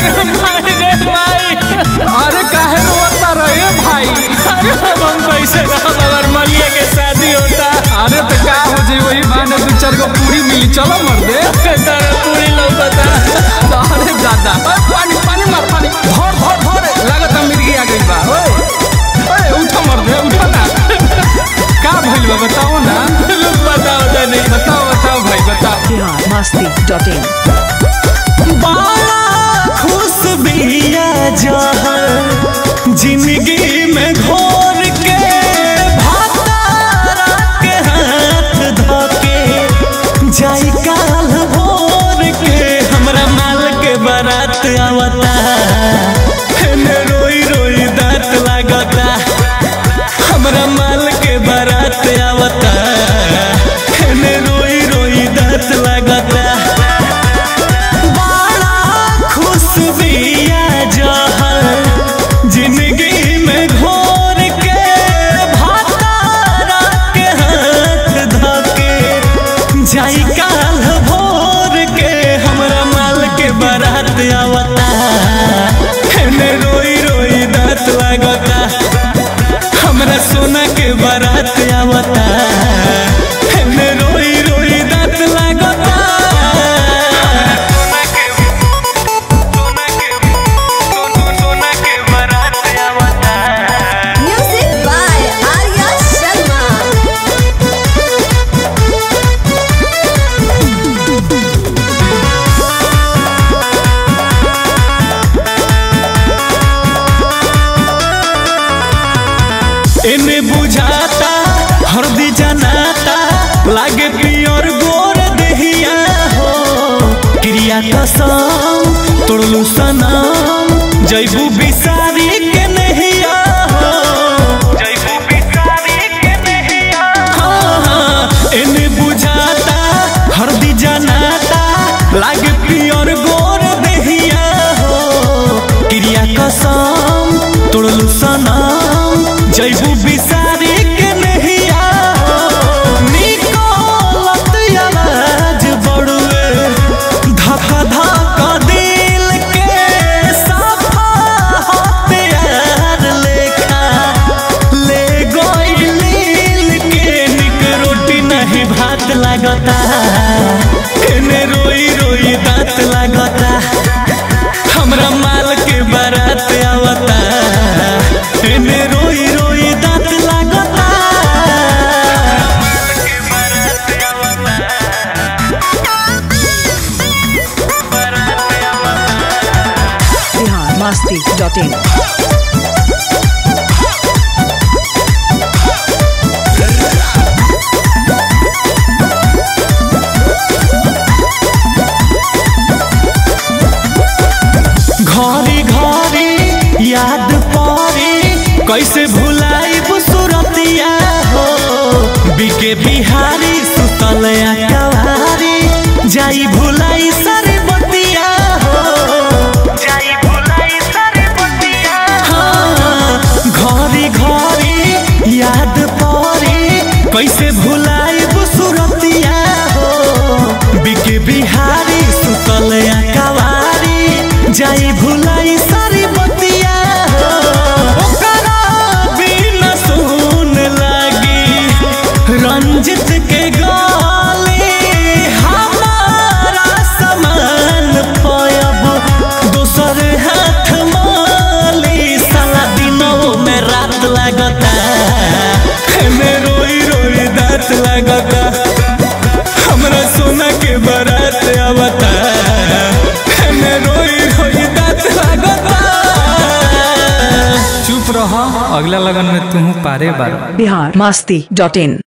अरे भाई रे भाई अरे काहे रोता रहे भाई अरे अब हम कैसे रहब अगर मलिया के शादी होता अरे तो का हो जाई वही बहाने दू चार गो पूरी मिली चलो मर दे तारा पूरी लौकता अरे दादा ओए, पानी पानी मार पानी धर धर धर लागत मिर्गी आ गई बा ओए ओए उठा मर दे उठा ना का भइल बा बताओ ना रुक बताओ तनी बताओ बताओ भाई बताओ biharmasti.in बड़ा खुश बिया जहर जिंदगी में घोर के भातारा के हाथ धोके जाई काल भोर के हमरा माल के बारात आवता एने रोई रोई दांत लागता हमरा माल के बारात आवता एने रोई रोई दांत लागता बड़ा खुश बिया जहर जिंदगी में घोर के भातारा के हाथ धके जाई काल भोर के हमरा माल के बारात आवता एने रोई रोई दांत लागता हमरा सोना के बारात आवता एने रोई रोई दांत लागता Music by Arya Sharma. एने बुझाता हरदी जनाता लागे पियर गोर देहिया हो क्रिया कसम तोड़लू सनम जैबू बिसारी के नहिया हो जैबू बिसारी के नहिया हाँ हाँ एने बुझाता हरदी जनाता लागे पियर गोर देहिया हो क्रिया कसम तोड़लू सनम जैबू बिसारी के नहिया हो निकलत आवाज बड़ुए धक धक दिल के सफा हथियार लेखा ले गइल के निक रोटी नहीं भात लागता एने रोई रोई दांत लागता हमरा माल के बारात आवता एने रोई रोई दांत लागता biharmasti.in घरी घरी याद परी कैसे भुलाई सुरतिया हो बिके बिहारी सुतल कवारी जाई भुलाई सारी बतिया हो जाई भुलाई सारी बतिया हाँ घरी घरी याद परी कैसे भुलाई सुरतिया हो बिके बिहारी सुतल कवारी जाई भुलाई सारी बतिया हो ओकरा बिना सुन लागी रंजित के गाली हमारा समान पयब दोसर हाथ माली साला दिनों में रात लागता एमे रोई रोई दांत लागता हमरा सोना के बारात आवता एमे रोई रोई दांत लागता चुप रह अगला लगन में तू पारे बार biharmasti.in